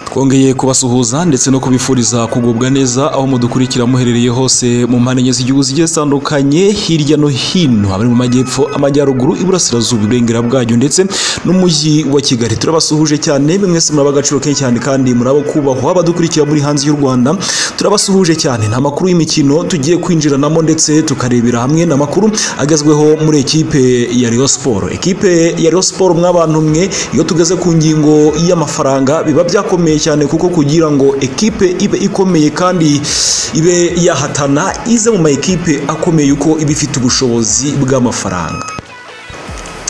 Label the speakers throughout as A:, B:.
A: twongeye kubasuhuza ndetse no kubifuriza kugubwa neza aho mudukurikira muherereye hose mu mpande enye z'igihugu zigiye zitandukanye hirya no hino abari mu majyepfo amajyaruguru iburasirazuba iburengera bwayo ndetse n'umujyi wa kigali turabasuhuje cyane mwese muraba agaciro kenshi cyane kandi murabo kubahwa abadukurikira muri hanze y'u rwanda turabasuhuje cyane nta makuru y'imikino tugiye kwinjiranamo ndetse tukarebera hamwe n'amakuru agezweho muri ekipe ya Rayon Sport ekipe ya Rayon Sport mw'abantu mwe iyo tugeze ku ngingo y'amafaranga biba byakomeye cyane kuko kugira ngo ekipe ibe ikomeye kandi ibe yahatana ize mu ma ekipe akomeye uko iba ifite ubushobozi bw'amafaranga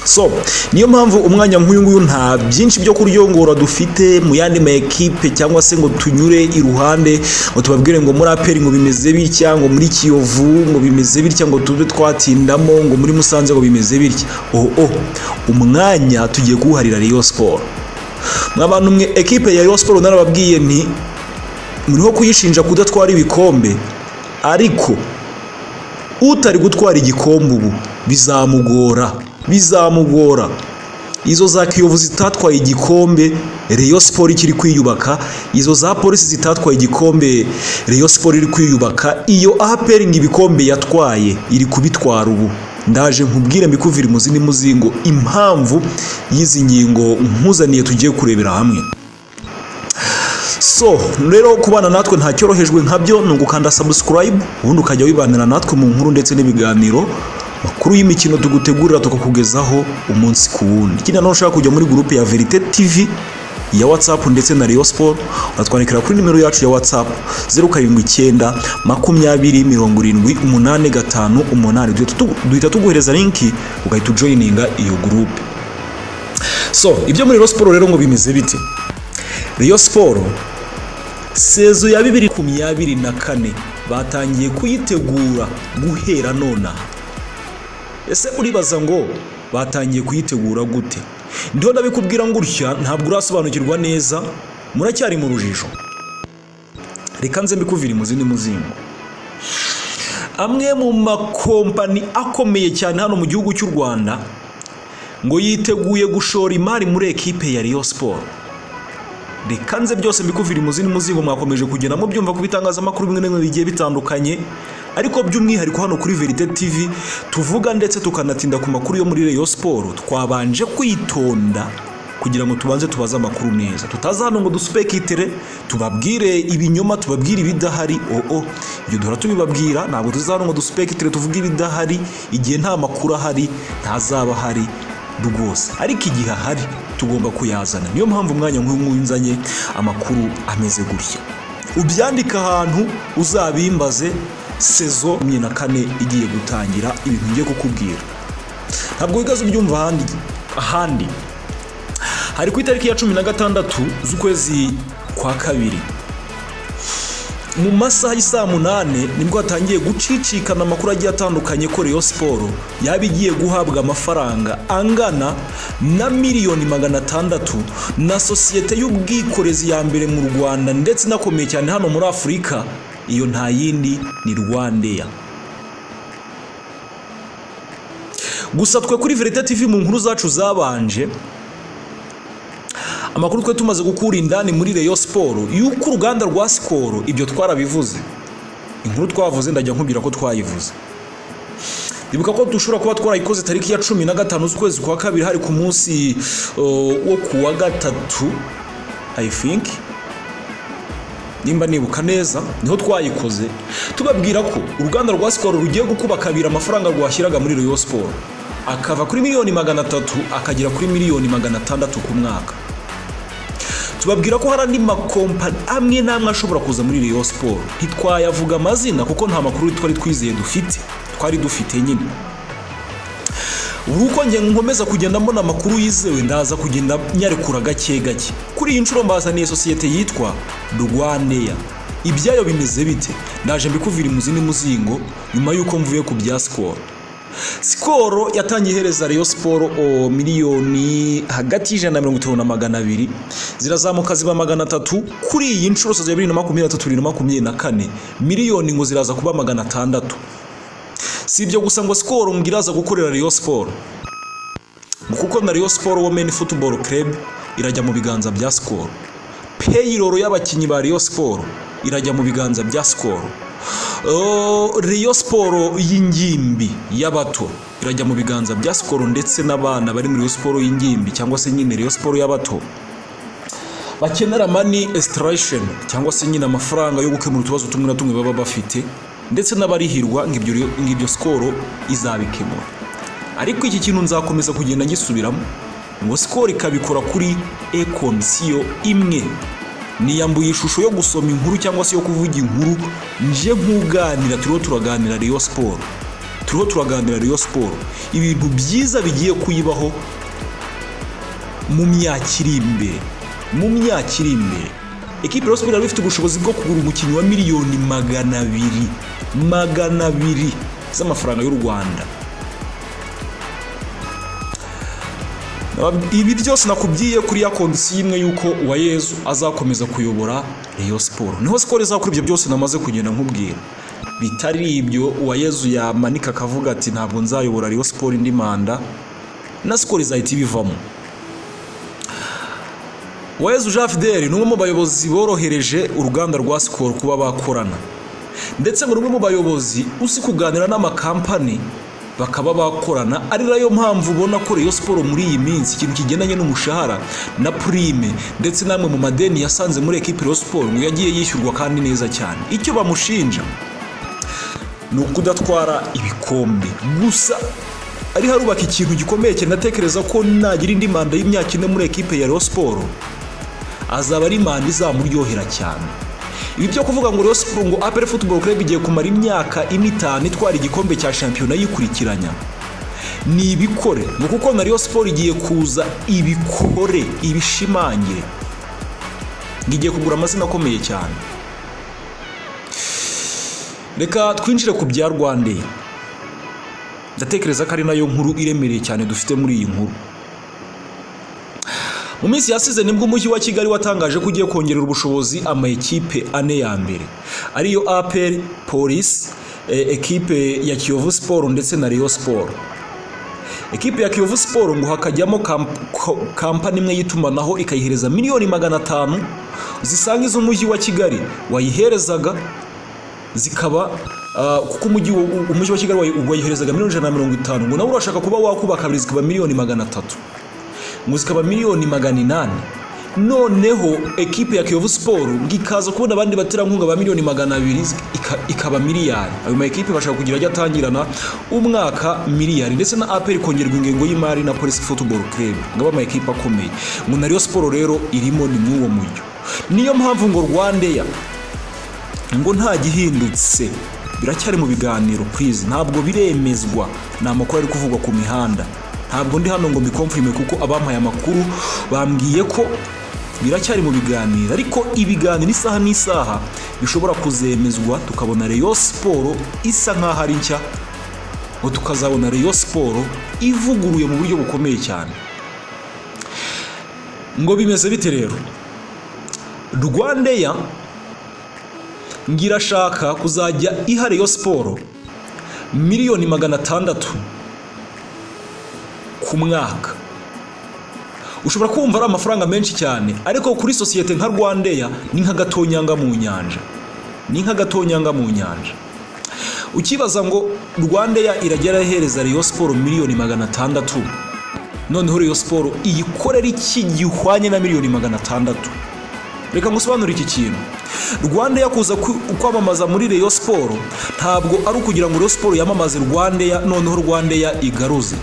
A: so niyo mpamvu umwanya nk'uyu nguyu nta byinshi byo kuryongora dufite mu yandi ma ekipe cyangwa se ngo tunyure iruhande ngo tubabwire ngo muri aperi ngo bimeze bitya ngo muri kiyovu ngo bimeze bitya ngo tube twatindamo ngo muri musanze ngo bimeze bitya oho umwanya tugiye kuwuharira riyo siporo mw'abantu mwe ekipe ya riyo siporo narababwiye nti muriho kuyishinja kudatwara ibikombe ariko utari gutwara igikombe ubu bizamugora bizamugora izo za kiyovu zitatwaye igikombe Rayon Sport ikiri kwiyubaka izo za polisi zitatwaye igikombe Rayon Sport iri kwiyubaka iyo APR ngo ibikombe yatwaye iri kubitwara ubu ndaje nkubwire mikuvire muzindi muzingo impamvu y'izi ngingo nkuzaniye tugiye kurebera hamwe so rero kubana natwe nta cyorohejwe nkabyo ni ugukanda subscribe ubundi ukajya wibanira natwe mu nkuru ndetse n'ibiganiro makuru y'imikino tugutegurira tukakugezaho umunsi ku wundi ikindi nanone ushaka kujya muri gurupe ya verite tv ya watsapu ndetse na Rayon Sport uratwandikira kuri nimero yacu ya watsapu zeru karindwi icyenda makumyabiri mirongo irindwi umunani gatanu umunani duhita tuguhereza linki ugahita ujoyininga iyo gurupe so ibyo muri Rayon Sport rero ngo bimeze biti Rayon Sport sezo ya bibiri makumyabiri na kane batangiye kuyitegura guhera nonaha ese uribaza ngo batangiye kuyitegura gute ndiho ndabikubwira ngo utya ntabwo urasobanukirwa neza muracyari mu rujijo reka nze mbikuvire mu zindi muzingo amwe mu makompani akomeye cyane hano mu gihugu cy'u rwanda ngo yiteguye gushora imari muri ekipe ya riyo siporo reka nze byose mbikuvire mu zindi muzingo mwakomeje kugenda mubyumva ku bitangazamakuru bimwe na bimwe bigiye bitandukanye ariko by'umwihariko hano kuri verite tv tuvuga ndetse tukanatinda ku makuru yo muri reyo siporo twabanje kwitonda kugira ngo tubanze tubaze amakuru neza tutaza hano ngo dusupekitere tubabwire ibinyoma tubabwire ibidahari oo ibyo duhora tubibabwira ntabwo tuza hano ngo dusupekitere tuvuge ibidahari igihe nta makuru ahari ntazaba ahari rwose ariko igihe ahari tugomba kuyazana niyo mpamvu umwanya nk'uyu nzanye amakuru ameze gutya ubyandika ahantu uzabimbaze sezo makumyabiri na kane igiye gutangira ibintu ngiye kukubwira ntabwo wigaze ubyumva ahandi ahandi hari ku itariki ya cumi na gatandatu z'ukwezi kwa kabiri mu masaha y'isaa munani nibwo hatangiye gucicikana amakuru agiye atandukanye ko Rayon siporo yaba igiye guhabwa amafaranga angana na miliyoni magana atandatu na sosiyete y'ubwikorezi ya mbere mu rwanda ndetse inakomeye cyane hano muri afurika iyo nta yindi ni rwandeya gusa twe kuri verite tv mu nkuru zacu zabanje amakuru twe tumaze gukura indani muri reyo siporo y'uko uruganda rwa sikoro ibyo twarabivuze inkuru twavuze ndajya nkubwira ko twayivuze ibuka ko dushobora kuba twarayikoze tariki ya cumi na gatanu z'ukwezi kwa kabiri hari ku munsi wo ku wa gatatu i think nimba nibuka neza niho twayikoze tubabwira ko uruganda rwa sikoro rugiye gukuba kabiri amafaranga rwashyiraga muri Rayon siporo akava kuri miliyoni magana atatu akagera kuri miliyoni magana atandatu ku mwaka tubabwira ko hari andi makompani amwe n'amwe ashobora kuza muri Rayon siporo ntitwayavuga amazina kuko nta makuru twari twizeye dufite twari dufite nyine ubu njye nkomeza kugenda mbona amakuru yizewe ndaza kugenda nyarekura gake gake kuri iyi nshuro mbazaniye sosiyete yitwa rwaneya ibyayo bimeze bite ndaje mbikuvira mu zindi muzingo nyuma y'uko mvuye ku bya sikoro sikoro yatangiye ihereza reyo siporo miliyoni hagati y'ijana na mirongo itanu na magana abiri zirazamuka ziba magana atatu kuri iyi nshuro sosiyete ya bibiri na makumyabiri na tatu bibiri na makumyabiri na kane miliyoni ngo ziraza kuba magana atandatu si ibyo gusa ngo sikoro ngo iraza gukorera Rayon siporo kuko na Rayon siporo womeni futuboro kerebe irajya mu biganza bya sikoro peyiroro y'abakinnyi ba Rayon Sport irajya mu biganza bya Skol Oh, Rayon Sport y'ingimbi y'abato irajya mu biganza bya Skol ndetse n'abana bari muri Rayon Sport y'ingimbi cyangwa se nyine Rayon Sport y'abato bakenera mani extraction cyangwa se nyine amafaranga yo gukemura utubazo tumwe na tumwe baba bafite ndetse n'abarihirwa ngo ibyo ngo ibyo Skol izabikemura ariko iki kintu nzakomeza kugenda ngisubiramo ngo Skol ikabikora kuri ekonsiyo imwe niyambuye ishusho yo gusoma inkuru cyangwa se yo kuvuga inkuru nje nk'uganira turiho turaganira Rayon Sport turiho turaganira Rayon Sport ibintu byiza bigiye kuyibaho mu myaka iri imbere mu myaka iri imbere ekipi Rayon Sport yari ifite ubushobozi bwo kugura umukinnyi wa miliyoni magana abiri magana abiri z'amafaranga y'u Rwanda ibi byose nakubwiye kuri ya kondisiyo imwe y'uko uwa yezu azakomeza kuyobora Rayon Sport niho sikoro izakora ibyo byose namaze kugenda nkubwira bitari ibyo uwa yezu yamanika akavuga ati ntabwo nzayobora Rayon Sport indi manda na sikoro izahita ibivamo uwa yezu jean fideli ni umwe mu bayobozi borohereje uruganda rwa sikoro kuba bakorana ndetse ngo ni umwe mu bayobozi uzi kuganira n'amakampani bakaba bakorana ari nayo mpamvu ubona ko Rayon Sport muri iyi minsi ikintu kigendanye n'umushahara na prime ndetse namwe mu madeni yasanze muri ekipi Rayon Sport ngo yagiye yishyurwa kandi neza cyane icyo bamushinja ni ukudatwara ibikombe gusa ari harubaka ikintu gikomeye cyane natekereza ko nagira indi manda y'imyaka ine muri ekipe ya Rayon Sport azaba ari manda izamuryohera cyane ibi byo kuvuga ngo Rayon Sport ngo APR Football Club igiye kumara imyaka ine itanu itwara igikombe cya shampiyona yikurikiranya ni ibikore ni kuko na Rayon Sport igiye kuza ibikore ibishimangire ngo igiye kugura amazina akomeye cyane reka twinjire ku bya Rwandair ndatekereza ko ari nayo nkuru iremereye cyane dufite muri iyi nkuru mu minsi yasize nibwo umujyi wa kigali watangaje ko ugiye kongerera ubushobozi amakipe ane ya mbere ariyo aperi polisi ekipe ya kiyovu siporo ndetse na riyo siporo ekipe ya kiyovu siporo ngo hakajyamo kampani imwe y'itumanaho ikayihereza miliyoni magana atanu zisanga iz'umujyi wa kigali wayiherezaga zikaba kuko umujyi wa kigali wayiherezaga miliyoni ijana na mirongo itanu ngo nawe urashaka kuba wakubaka kabiri zikaba miliyoni magana atatu ngo zikaba miliyoni magana inani noneho ekipe ya kiyovu siporo ngo ikaza kubona abandi baterankunga ba miliyoni magana abiri ikaba miliyari ayo ma ekipe bashaka kugira ajya atangirana umwaka miliyari ndetse na aperi kongerwa ingengo y'imari na polisi futuboro kirebe ngo abe ama ekipe akomeye ngo na riyo siporo rero irimo ni mw'uwo mujyo niyo mpamvu ngo rwandeya ngo nta gihindutse biracyari mu biganiro purize ntabwo biremezwa ni amakuru ari kuvugwa ku mihanda ntabwo ndi hano ngo mbikomfirime kuko abampaye amakuru bambwiye ko biracyari mu biganiro ariko ibiganiro isaha n'isaha bishobora kuzemezwa tukabona Rayon Sport isa nk'aho ari nshya ngo tukazabona Rayon Sport ivuguruye mu buryo bukomeye cyane ngo bimeze bite rero Rwandeya ngo irashaka kuzajya iha Rayon Sport miliyoni magana atandatu ku mwaka ushobora kumva ari amafaranga menshi cyane ariko kuri sosiyete nka rwandeya ni nk'agatonyanga mu nyanja ni nk'agatonyanga mu nyanja ukibaza ngo rwandeya iragera ihereza riyo siporo miliyoni magana atandatu noneho riyo siporo iyikorera iki gihwanye na miliyoni magana atandatu reka ngusobanure iki kintu rwandeya kuza kwamamaza muri riyo siporo ntabwo ari ukugira ngo riyo siporo yamamaze rwandeya noneho rwandeya igaruze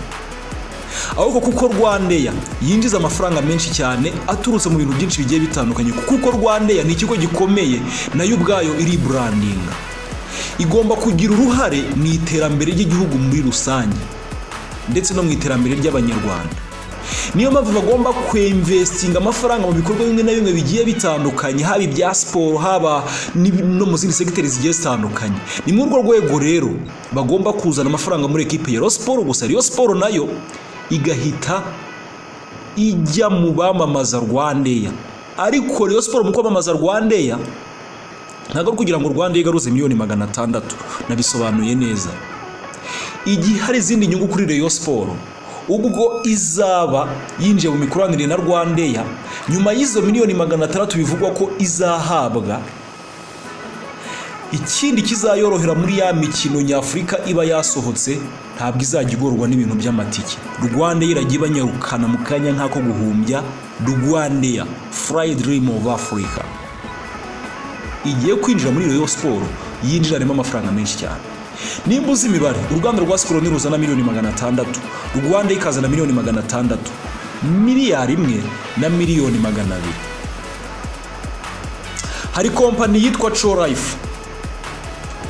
A: ahubwo kuko rwandeya yinjiza amafaranga menshi cyane aturutse mu bintu byinshi bigiye bitandukanye kuko rwandeya ni ikigo gikomeye nayo ubwayo iri burandinga igomba kugira uruhare mu iterambere ry'igihugu muri rusange ndetse no mu iterambere ry'abanyarwanda niyo mpamvu bagomba kwemvestinga amafaranga mu bikorwa bimwe na bimwe bigiye bitandukanye haba ibya siporo haba no mu zindi segiteri zigiye zitandukanye ni muri urwo rwego rero bagomba kuzana amafaranga muri ekipe ya siporo gusa riyo siporo nayo igahita ijya mu bamamaza rwandeya ariko Rayon siporo mu kwamamaza rwandeya ntabwo ari kugira ngo rwandeya igaruze miliyoni magana atandatu nabisobanuye neza igihe hari izindi nyungu kuri Rayon siporo ubwo izaba yinjiye mu mikoranire na rwandeya nyuma y'izo miliyoni magana atandatu bivugwa ko izahabwa ikindi kizayorohera muri ya mikino nyafurika iba yasohotse ntabwo izajya igorwa n'ibintu by'amatike rwanda irajya ibanyarukana mu kanya nk'ako guhumbya rwandeya furayidi dirimu ofu afurika igiye kwinjira muri royo siporo yinjiranemo amafaranga menshi cyane nimba uzi imibare uruganda rwa siporo niruzana miliyoni magana atandatu rwanda ikazana miliyoni magana atandatu miliyari imwe na miliyoni magana abiri hari kompanyi yitwa colayifu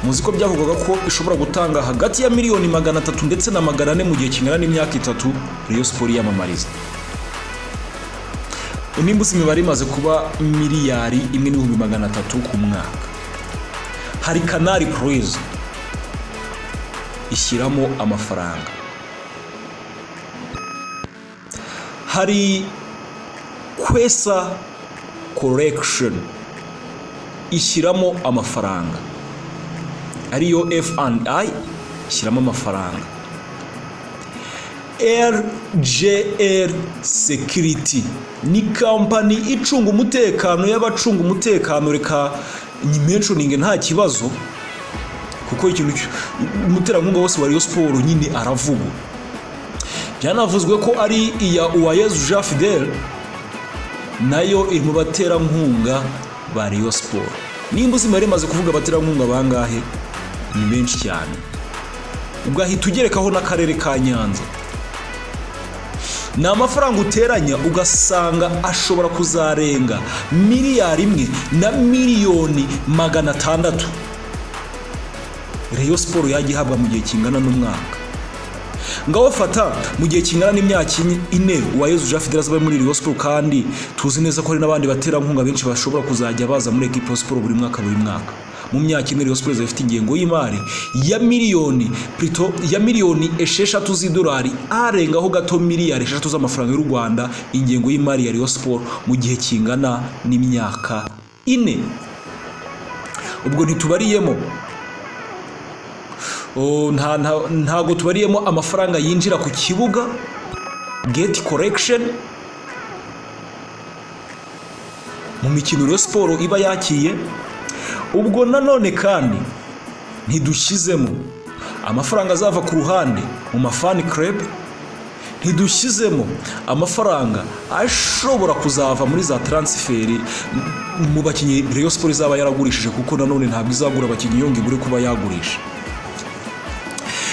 A: muzi ko byavugwaga ko ishobora gutanga hagati ya miliyoni magana atatu ndetse na magana ane mu gihe kingana n'imyaka itatu riyo siporo iyamamariza nimba uzi imibare imaze kuba miliyari imwe n'ibihumbi magana atatu ku mwaka hari kanari kuruwizi ishyiramo amafaranga hari kwesa korekisheni ishyiramo amafaranga ariyo F&I ishyiramo amafaranga RJR Security ni kampani icunga umutekano y'abacunga umutekano reka nyimenconinge nta kibazo kuko ikintu umuterankunga wose wa Rayon Sport nyine aravuga byanavuzwe ko ari iya Uwayezu Jean Fidel nayo iri mu baterankunga ba Rayon Sport nimba uzima rimaze kuvuga abaterankunga bangahe ni benshi cyane ugahita ugerekaho n'akarere ka nyanza ni amafaranga uteranya ugasanga ashobora kuzarenga miliyari imwe na miliyoni magana atandatu reyo siporo yajya ihabwa mu gihe kingana n'umwaka ngaho fata mu gihe kingana n'imyaka ine uwayezu jean fidel azaba ari muri reyo siporo kandi tuzi neza ko hari n'abandi baterankunga benshi bashobora kuzajya baza muri ekipa siporo buri mwaka buri mwaka mu myaka ine Rayon Sports ifite ingengo y'imari ya miliyoni plito ya miliyoni esheshatu z'idolari arengaho gato miliyari esheshatu z'amafaranga y'u Rwanda ingengo y'imari ya Rayon Sports mu gihe kingana n'imyaka ine ubwo ntitubariyemo ntago tubariyemo amafaranga yinjira ku kibuga gate correction mu mikino Rayon Sports iba yakiye ubwo nanone kandi ntidushyizemo amafaranga azava ku ruhande mu mafani kerebe ntidushyizemo amafaranga ashobora kuzava muri za taransiferi mu bakinnyi reyo siporo izaba yaragurishije kuko nanone ntabwo izagura abakinnyi yongeye uri kuba yagurisha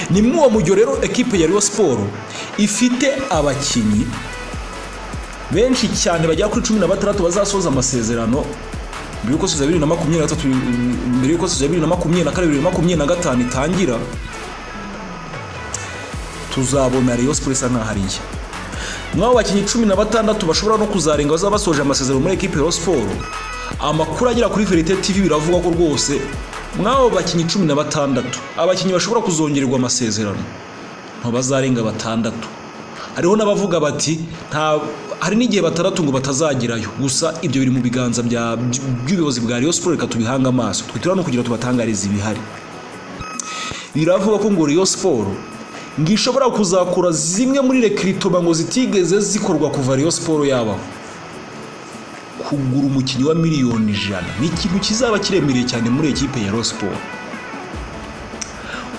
A: ni muri uwo mujyo rero ekipe ya reyo siporo ifite abakinnyi benshi cyane bagera kuri cumi na batandatu bazasoza amasezerano mbere y'uko sezona bibiri na makumyabiri na gatatu mbere y'uko sezona bibiri na makumyabiri na kane bibiri na makumyabiri na gatanu itangira tuzabona reyo siporo isa nkaho ari iya mwaba abakinnyi cumi na batandatu bashobora no kuzarenga bazaba basoje amasezerano muri ekipe ya siporo amakuru agera kuri verite tv biravuga ko rwose mwaba bakinnyi cumi na batandatu abakinnyi bashobora kuzongererwa amasezerano ntibazarenga batandatu hariho n'abavuga bati nta hari n'igihe batandatu ngo batazagerayo gusa ibyo biri mu biganza by'ubuyobozi bwa Rayon Sports reka tubihanga amaso twitira no kugira tubatangarize ibihari biravuga ko ngo Rayon Sports ngo ishobora kuzakura zimwe muri rekiritoba ngo zitigeze zikorwa kuva Rayon Sports yabaho kugura umukinnyi wa miliyoni ijana ni ikintu kizaba kiremereye cyane muri ekipe ya Rayon Sports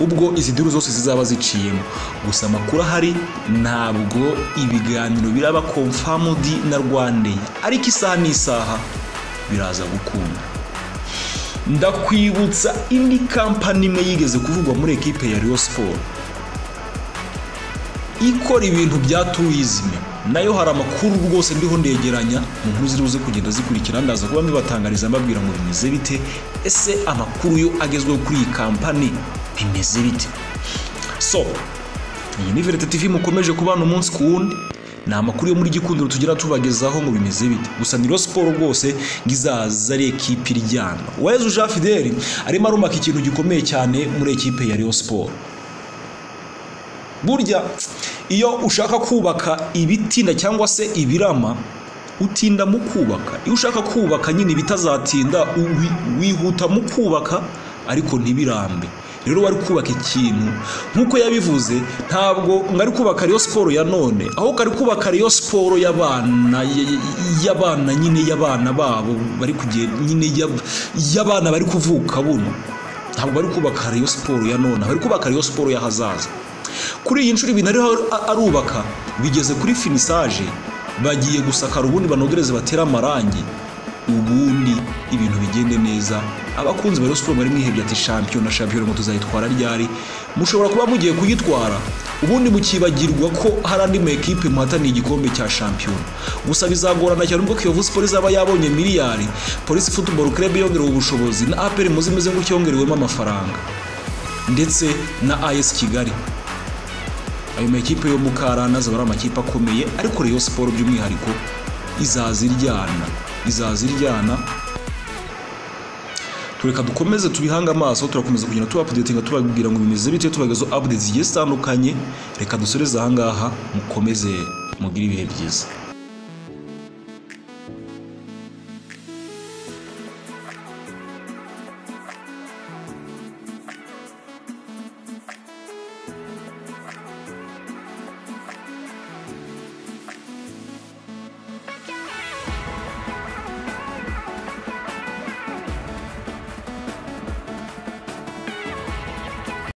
A: ubwo izi diru zose zizaba ziciyemo gusa amakuru ahari ntabwo ibiganiro biraba komfamudi na rwandeya ariko isaha n'isaha biraza gukunda ndakwibutsa indi kampani imwe yigeze kuvugwa muri ekipe ya Rayon siporo ikora ibintu bya turizime nayo hari amakuru rwose ndiho ndegeranya mu nkuru ziri buze kugenda zikurikira ndaza kuba mbibatangariza mbabwira ngo bimeze bite ese amakuru yo agezweho kuri iyi kampani bimeze bite so iyi ni verite tv mukomeje kubana umunsi ku wundi ni amakuru yo muri gikundiro tugira tubagezaho ngo bimeze bite gusa ni siporo rwose ngo izaza ari ekipe iryana wezu jean fidel arimo arumaka ikintu gikomeye cyane muri ekipe ya Rayon siporo burya iyo ushaka kubaka ibitinda cyangwa se ibirama utinda mu kubaka iyo ushaka kubaka nyine ibitazatinda wihuta mu kubaka ariko ntibirambe rero wari kubaka ikintu nk'uko yabivuze ntabwo ngari kubaka ariyo siporo ya none aho kari kubaka ariyo siporo y'abana y'abana nyine y'abana babo bari kugenda nyine y'abana bari kuvuka buno ntabwo bari kubaka ariyo siporo ya none bari kubaka ariyo siporo y'ahazaza kuri iyi nshuro ibintu ariho arubaka bigeze kuri finisaje bagiye gusakara ubundi banogereze batere amarangi ubundi ibintu bigende neza abakunzi ba siporo bari mwihebye ati shampiyona shampiyona ngo tuzayitwara ryari mushobora kuba mugiye kuyitwara ubundi mukibagirwa ko hari andi ma ekipe muhataniye igikombe cya shampiyona gusa bizagorana cyane ubwo kiyovu siporo izaba yabonye miliyari polisi futuboro kerebe yongerewe ubushobozi na aperi muzi imeze nk'uko yongerewemo amafaranga ndetse na ayesi kigali ayo makipe yo mu karandaza ari amakipe akomeye ariko reyo siporo by'umwihariko izaza iryana izaza iryana tureka dukomeze tubihange amaso turakomeza kugenda tubapudetinga tubabwira ngo bimeze bite tubagezaho apudeti zigiye zitandukanye reka dusoreze aha ngaha mukomeze mugire ibihe byiza